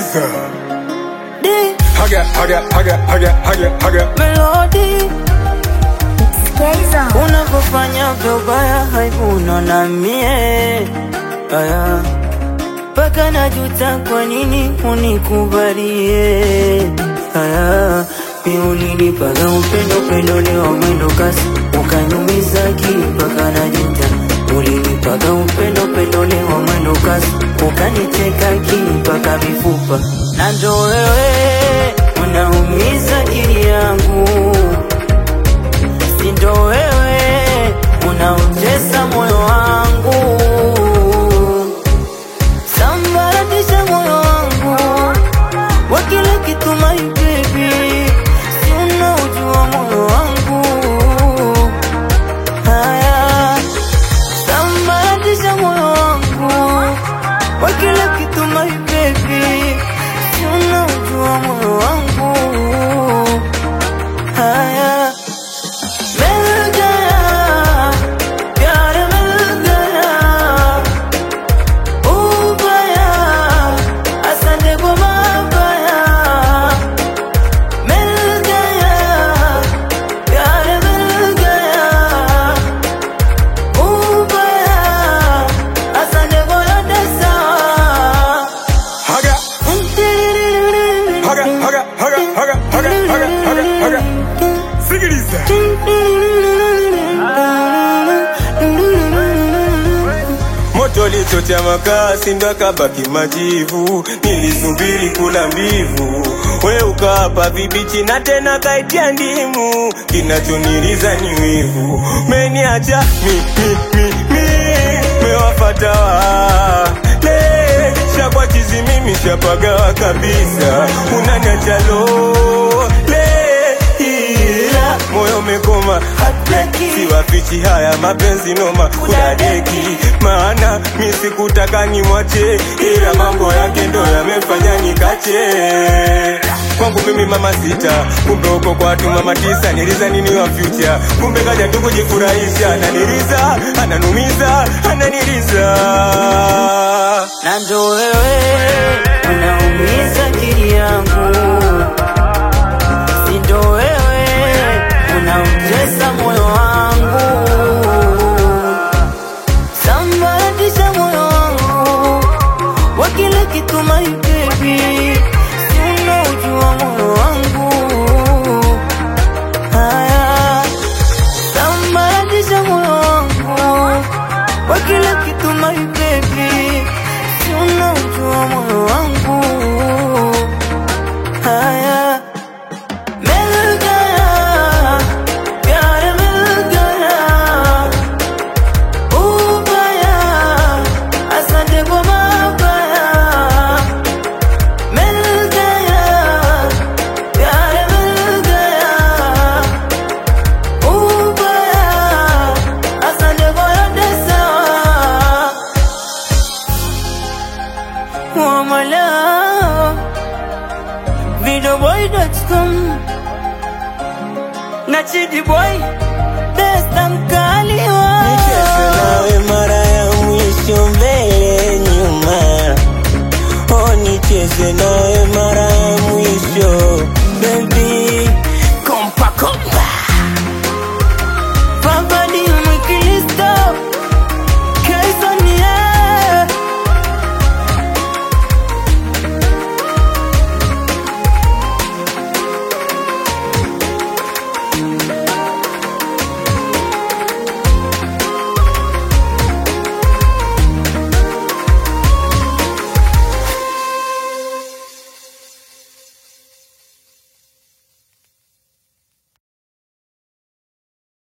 Sikiliza. Di Haga, haga, haga, haga, haga, haga. melodi Skaiza. unavyofanya vyobaya haivuno na mie aya mpaka najuta kwa nini unikubalie aya mi ulinipaga upendo upendo leo mwendo kasi ukanyumiza akili mpaka najuta ulinipaga upendo upendo leo mwendo kasi ukaniteka akili mpaka mifupa na ndo wewe unaumiza akili yangu sindo wewe unaotesa moyo wangu sambaratisha moyo wangu wa kila kitu my baby si unaojua moyo wangu haya sambaratisha moyo wangu wa kila kitu my baby si unaojua moyo wangu haya मिल गया प्यार मिल गया उबया असंग गुमा गया मिल गया प्यार मिल गया उबया असंग गोया दसा Haga, haga, haga, haga, haga, haga, haga, haga, haga. Sikiliza. Moto lichocha makaa sindo akabaki majivu, nilisubiri kula mbivu, we ukawapa vibichi na tena kaitia ndimu, kinachoniliza ni wivu, meniacha mi, mi, mi, mi, mewafata wale shakwa chizi mimi shapagawa kabisa, unaniacha lole ila moyo umekoma siwafichi haya mapenzi noma kudadeki maana mi sikutaka nimwache ila mambo yake ndo yamefanya nikache kwangu mimi mama sita kumbe uko kwa watu mama tisa niliza nini wa future kumbe kaja tu kujifurahisha ananiliza ananumiza ananiliza na ndo wewe unaumiza akili yangu, si ndo wewe unautesa moyo wangu, sambaratisha moyo wangu wa kila kitu my baby, si unaujua moyo wangu haya sambaratisha moyo wangu wa kila kitu my baby, si unaujua moyo wangu haya मिल गया प्यार मिल गया उबया असंग गुमा गया मिल गया प्यार मिल गया उबया असंग गोया दसा Wamala Videoboy.com Na Chidi Boy